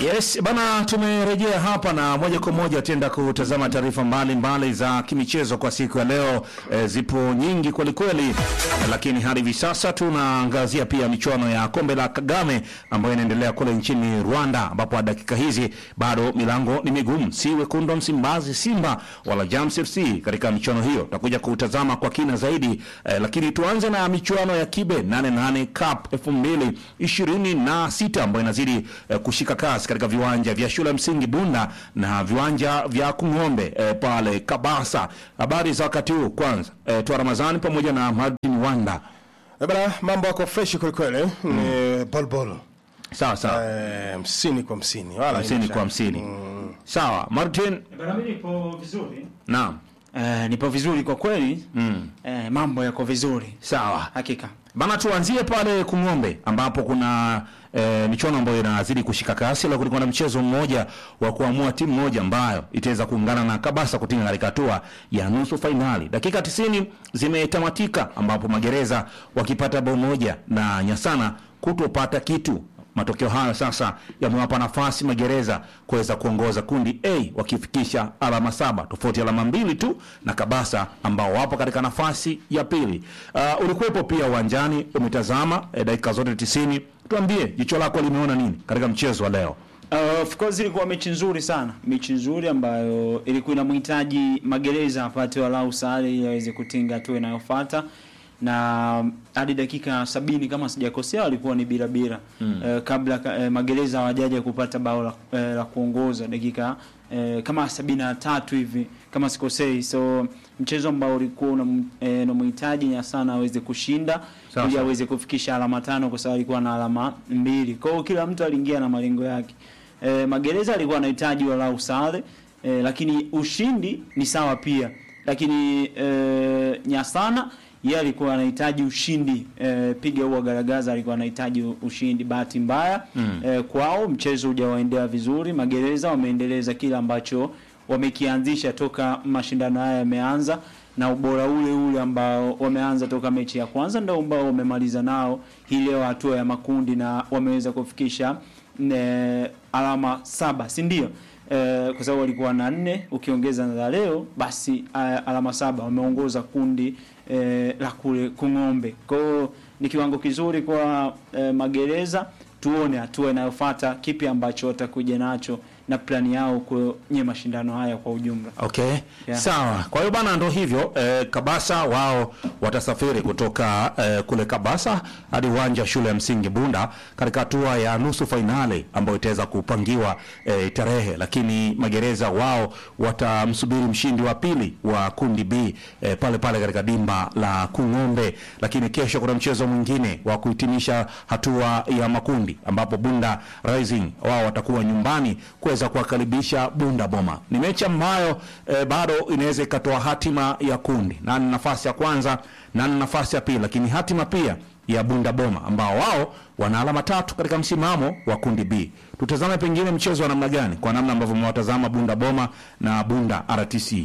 Yes, bana tumerejea hapa na moja kwa moja tenda kutazama taarifa mbalimbali za kimichezo kwa siku ya leo. E, zipo nyingi kweli kweli, lakini hadi hivi sasa tunaangazia pia michuano ya kombe la Kagame ambayo inaendelea kule nchini Rwanda, ambapo dakika hizi bado milango ni migumu, si wekundu wa Msimbazi Simba wala Jams FC katika michuano hiyo. Tutakuja kutazama kwa kina zaidi e, lakini tuanze na michuano ya Kibe 88 Cup 2026 ambayo inazidi e, kushika kasi katika viwanja vya shule ya msingi Bunda na viwanja vya Kung'ombe e, pale Kabasa. Habari za wakati huu kwanza, e, Twa Ramadhani pamoja na Martin Wanda. Eh, Bana, mambo yako fresh kweli kweli. Ni bol bol. Sawa sawa, Eh, hamsini kwa hamsini. Wala hamsini haina kwa shaka. hamsini. Sawa Martin, Bana, mimi nipo vizuri. naam, Eh, nipo vizuri kwa kweli. mm. Eh, mambo yako vizuri. sawa Hakika. Bana, tuanzie pale Kung'ombe ambapo kuna e, michuano ambayo inazidi kushika kasi. Leo kulikuwa na mchezo mmoja wa kuamua timu moja ambayo itaweza kuungana na Kabasa kutinga katika hatua ya nusu fainali. Dakika 90 zimetamatika ambapo Magereza wakipata bao moja na Nyasana kutopata kitu. Matokeo hayo sasa yamewapa nafasi Magereza kuweza kuongoza kundi A wakifikisha alama saba, tofauti alama mbili tu na Kabasa ambao wapo katika nafasi ya pili. Uh, ulikuwepo pia uwanjani, umetazama eh, dakika zote tisini. Tuambie jicho lako limeona nini katika mchezo wa leo? Uh, of course ilikuwa mechi nzuri sana, mechi nzuri ambayo ilikuwa inamhitaji Magereza apate walau sare ili aweze kutinga hatua inayofuata, na hadi dakika sabini kama sijakosea walikuwa ni bila bila mm. uh, kabla uh, Magereza hawajaja kupata bao la, uh, la kuongoza dakika uh, kama sabini na tatu hivi kama sikosei, so mchezo ambao ulikuwa unamhitaji uh, Nyasana aweze kushinda Sawa, ili sawa. aweze kufikisha alama tano kwa sababu alikuwa na alama mbili. Kwa hiyo kila mtu aliingia na malengo yake. E, Magereza alikuwa anahitaji walau sare e, lakini ushindi ni sawa pia. Lakini e, Nyasana yeye alikuwa anahitaji ushindi e, piga huwa garagaza alikuwa anahitaji ushindi. Bahati mbaya Mm. e, kwao mchezo hujawaendea vizuri. Magereza wameendeleza kile ambacho wamekianzisha toka mashindano haya yameanza na ubora ule ule ambao wameanza toka mechi ya kwanza ndio ambao wamemaliza nao hii leo hatua ya makundi na wameweza kufikisha ne, alama saba si ndio? E, kwa sababu walikuwa na nne ukiongeza na la leo basi a, alama saba wameongoza kundi e, la kule Kung'ombe. Kwa hiyo ni kiwango kizuri kwa e, Magereza. Tuone hatua inayofuata kipi ambacho watakuja nacho na plani yao kwenye mashindano haya kwa ujumla. Okay. Yeah. Sawa. Kwa hiyo bana ndo hivyo eh, Kabasa wao watasafiri kutoka eh, kule Kabasa hadi uwanja wa shule ya msingi Bunda katika hatua ya nusu fainali ambayo itaweza kupangiwa eh, tarehe, lakini Magereza wao watamsubiri mshindi wa pili wa kundi B eh, pale pale katika dimba la Kung'ombe, lakini kesho kuna mchezo mwingine wa kuhitimisha hatua ya makundi ambapo Bunda Rising wao watakuwa nyumbani kuweza kuwakaribisha Bunda Boma. Ni mechi ambayo eh, bado inaweza ikatoa hatima ya kundi, nani nafasi ya kwanza, nani nafasi ya pili, lakini hatima pia ya Bunda Boma ambao wao wana alama tatu katika msimamo wa kundi B. Tutazame pengine mchezo wa namna gani, kwa namna ambavyo mmewatazama Bunda Boma na Bunda RTC.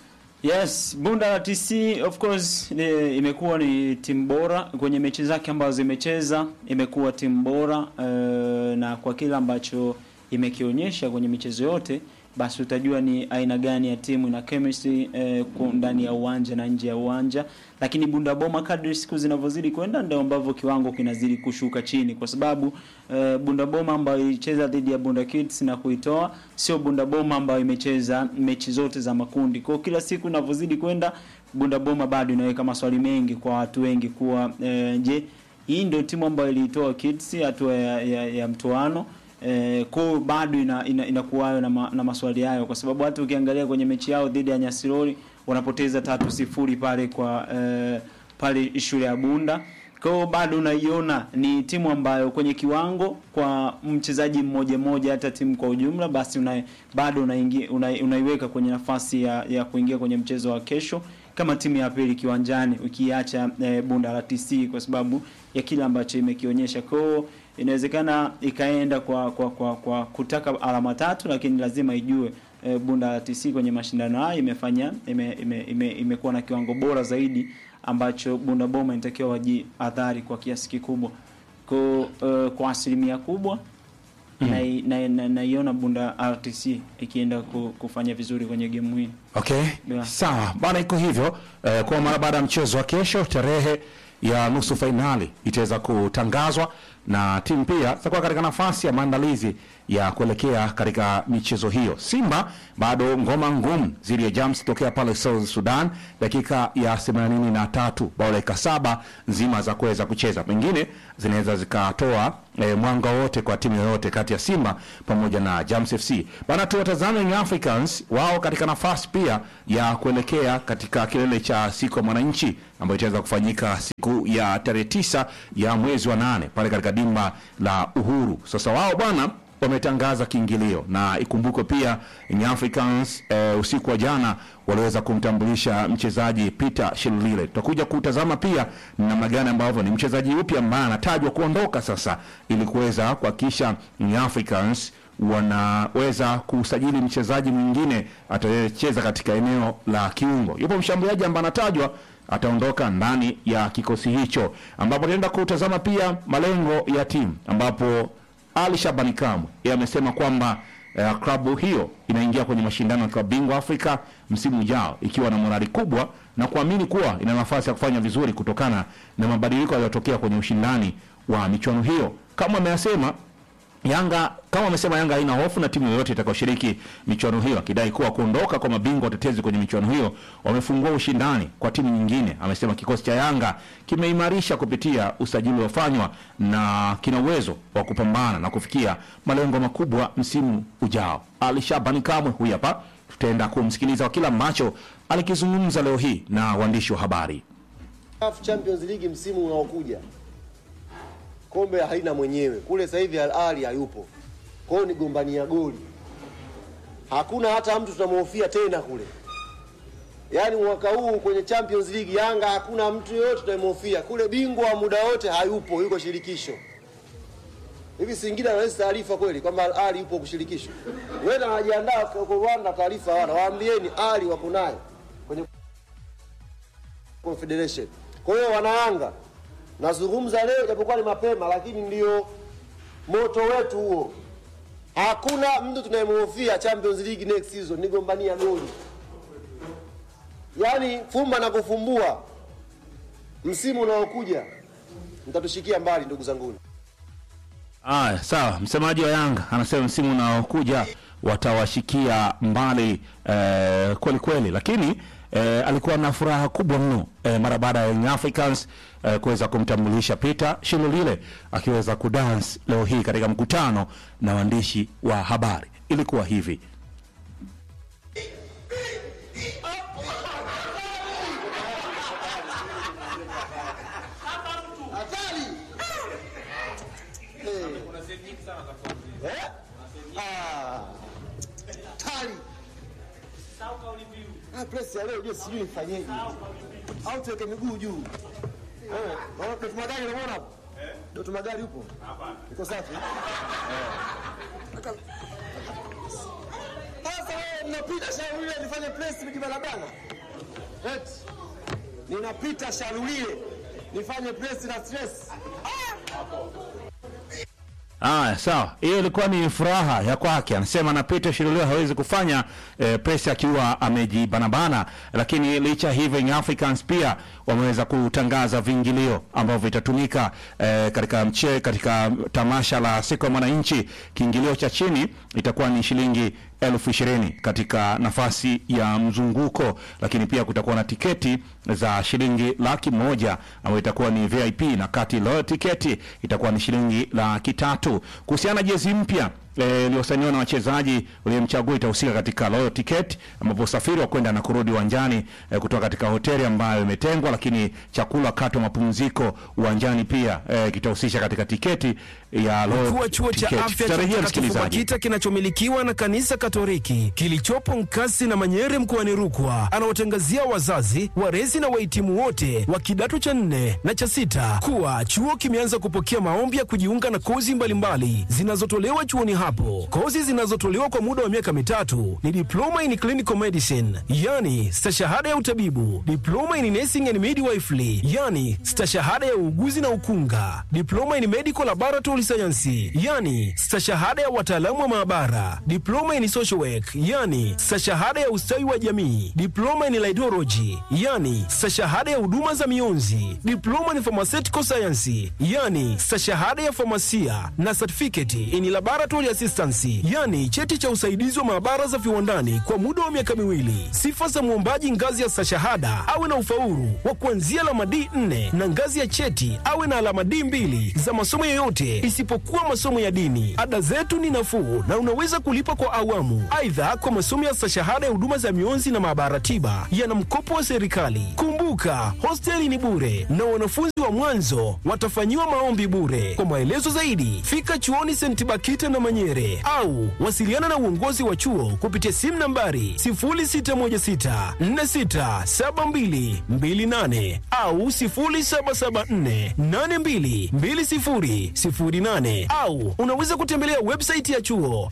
Yes, Bunda TC of course ni, imekuwa ni timu bora kwenye mechi zake ambazo zimecheza, imekuwa timu bora eh, na kwa kile ambacho imekionyesha kwenye michezo yote, basi utajua ni aina gani ya timu ina chemistry eh, ku- ndani ya uwanja na nje ya uwanja. Lakini Bunda Boma kadri siku zinavyozidi kwenda ndio ambavyo kiwango kinazidi kushuka chini, kwa sababu eh, Bunda Boma ambayo ilicheza dhidi ya Bunda Kids na kuitoa sio Bunda Boma ambayo imecheza mechi zote za makundi. Kwa hiyo kila siku inavyozidi kwenda Bunda Boma bado inaweka maswali mengi kwa watu wengi kuwa eh, je, hii ndio timu ambayo iliitoa Kids hatua ya, ya, ya mtoano Eh, kwa bado ina, ina, inakuwayo na, ma, na maswali hayo kwa sababu hata ukiangalia kwenye mechi yao dhidi ya Nyasirori wanapoteza tatu sifuri pale kwa eh, pale shule ya Bunda. Kwa hiyo bado unaiona ni timu ambayo kwenye kiwango kwa mchezaji mmoja mmoja, hata timu kwa ujumla, basi una, bado unaingia una, unaiweka kwenye nafasi ya, ya kuingia kwenye mchezo wa kesho kama timu ya pili kiwanjani, ukiacha eh, Bunda la TC kwa sababu ya kile ambacho imekionyesha. Kwa hiyo inawezekana ikaenda kwa, kwa, kwa, kwa kutaka alama tatu, lakini lazima ijue e, Bunda la TC kwenye mashindano haya imefanya ime, ime, ime, imekuwa na kiwango bora zaidi ambacho Bunda Boma inatakiwa wajiadhari kwa kiasi kikubwa. Kwa, uh, kwa asilimia kubwa nai- na- na- naiona Bunda RTC ikienda ku- kufanya vizuri kwenye gemu hii. Okay, Yeah. sawa bana, iko hivyo eh, kwa mara baada ya mchezo wa kesho, tarehe ya nusu fainali itaweza kutangazwa na timu pia zitakuwa katika nafasi ya maandalizi ya kuelekea katika michezo hiyo. Simba bado ngoma ngumu dhidi ya Jams tokea pale South Sudan, dakika ya 83 bao dakika saba nzima za kuweza kucheza, pengine zinaweza zikatoa eh, mwanga wote kwa timu yoyote kati ya Simba pamoja na Jams FC. Bana, tuwatazame Young Africans, wao katika nafasi pia ya kuelekea katika kilele cha siku ya mwananchi ambayo itaweza kufanyika siku ya tarehe tisa ya mwezi wa nane pale katika dimba la Uhuru. Sasa wao bwana wametangaza kiingilio na ikumbukwe pia Young Africans eh, usiku wa jana waliweza kumtambulisha mchezaji Peter Shilulile. Tutakuja kutazama pia ni namna gani ambavyo ni mchezaji upi ambaye anatajwa kuondoka sasa ili kuweza kuhakikisha Young Africans wanaweza kusajili mchezaji mwingine atacheza katika eneo la kiungo. Yupo mshambuliaji ambaye anatajwa ataondoka ndani ya kikosi hicho, ambapo tunaenda kutazama pia malengo ya timu ambapo ali Shabani Kamwe yeye amesema kwamba eh, klabu hiyo inaingia kwenye mashindano ya klabu bingwa Afrika msimu ujao ikiwa na morali kubwa na kuamini kuwa ina nafasi ya kufanya vizuri kutokana na mabadiliko yaliyotokea kwenye ushindani wa michuano hiyo. Kama ameyasema Yanga kama amesema Yanga haina hofu na timu yoyote itakayoshiriki michuano hiyo, akidai kuwa kuondoka kwa mabingwa watetezi kwenye michuano hiyo wamefungua ushindani kwa timu nyingine. Amesema kikosi cha Yanga kimeimarisha kupitia usajili uliofanywa na kina uwezo wa kupambana na kufikia malengo makubwa msimu ujao. Ali Shabani Kamwe huyu hapa, tutaenda kumsikiliza kwa kila ambacho alikizungumza leo hii na waandishi wa habari. CAF Champions League msimu unaokuja kombe haina mwenyewe kule. Sasa hivi Al Ahly hayupo, kwa hiyo ni gombania goli. Hakuna hata mtu tunamhofia tena kule. Yaani mwaka huu kwenye Champions League Yanga hakuna mtu yoyote tunamhofia kule. Bingwa wa muda wote hayupo, yuko shirikisho. Hivi Singida anaweza taarifa kweli kwamba Al Ahly yupo kushirikisho? Wewe anajiandaa kwa Rwanda, taarifa hawana. Waambieni Ahly wako nayo kwenye Confederation. Kwa hiyo wanayanga, nazungumza leo japokuwa ni mapema, lakini ndio moto wetu huo. Hakuna mtu tunayemhofia Champions League next season, ni gombania goli. Yaani fumba na kufumbua, msimu unaokuja mtatushikia mbali, ndugu zanguni. Aya, sawa. Msemaji wa Yanga anasema msimu unaokuja watawashikia mbali eh, kweli kweli, lakini eh, alikuwa na furaha kubwa mno eh, mara baada ya Young Africans eh, kuweza kumtambulisha Peter Shilulile akiweza kudance leo hii katika mkutano na waandishi wa habari. Ilikuwa hivi. Tali. Ah, press ya leo ndio sijui nifanyeje. Au tuweke miguu juu. Eh, unaona Doto Magari unaona hapo? Eh? Doto Magari upo? Hapana. Iko safi? Eh. Aka- Sasa wewe mnapita Sharulile nifanye press mkibalabana. Eti. Ninapita Sharulile nifanye press na stress. Aya, sawa. Hiyo ilikuwa ni furaha ya kwake. Anasema na Peter Shirulio hawezi kufanya eh, presi akiwa amejibanabana, lakini licha hivyo Young Africans pia wameweza kutangaza viingilio ambavyo vitatumika eh, katika mche katika tamasha la siku ya mwananchi. Kiingilio cha chini itakuwa ni shilingi elfu ishirini katika nafasi ya mzunguko, lakini pia kutakuwa na tiketi za shilingi laki moja ambayo itakuwa ni VIP na kati loyal tiketi itakuwa ni shilingi laki tatu. Kuhusiana na jezi mpya eh, iliyosainiwa na wachezaji uliyemchagua itahusika katika loyal ticket, ambapo usafiri wa kwenda na kurudi uwanjani eh, kutoka katika hoteli ambayo imetengwa, lakini chakula wakati wa mapumziko uwanjani pia eh, kitahusisha katika tiketi ya loyal Mkuu wa chuo cha ticket. afya cha Tutarejea Mtakatifu msikilizaji. Bakita kinachomilikiwa na kanisa Katoliki kilichopo Nkasi na Manyere mkoani Rukwa anawatangazia wazazi, walezi na wahitimu wote wa kidato cha nne na cha sita kuwa chuo kimeanza kupokea maombi ya kujiunga na kozi mbalimbali zinazotolewa chuoni hapo. Kozi zinazotolewa kwa muda wa miaka mitatu ni diploma in clinical medicine, yani stashahada ya utabibu, diploma in nursing and midwifery, yani stashahada ya uuguzi na ukunga, diploma in medical laboratory laboratory science, yani stashahada ya wataalamu wa maabara, diploma in social work, yani stashahada ya ustawi wa jamii, diploma in laidology, yani stashahada ya huduma za mionzi, diploma in pharmaceutical science, yani stashahada ya famasia na certificate in laboratory assistance, yani cheti cha usaidizi wa maabara za viwandani kwa muda wa miaka miwili. Sifa za mwombaji ngazi ya stashahada awe na ufaulu wa kuanzia alama D4 na ngazi ya cheti awe na alama D2 za masomo yoyote isipokuwa masomo ya dini. Ada zetu ni nafuu na unaweza kulipa kwa awamu. Aidha, kwa masomo ya stashahada ya huduma za mionzi na maabara tiba yana mkopo wa serikali. Kumbuka, hosteli ni bure na wanafunzi wa mwanzo watafanyiwa maombi bure. Kwa maelezo zaidi, fika chuoni St. Bakita na Manyere au wasiliana na uongozi wa chuo kupitia simu nambari 0616467228 au 0774822008 au unaweza kutembelea website ya chuo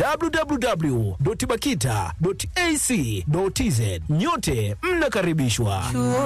www.bakita.ac.tz. Nyote mnakaribishwa.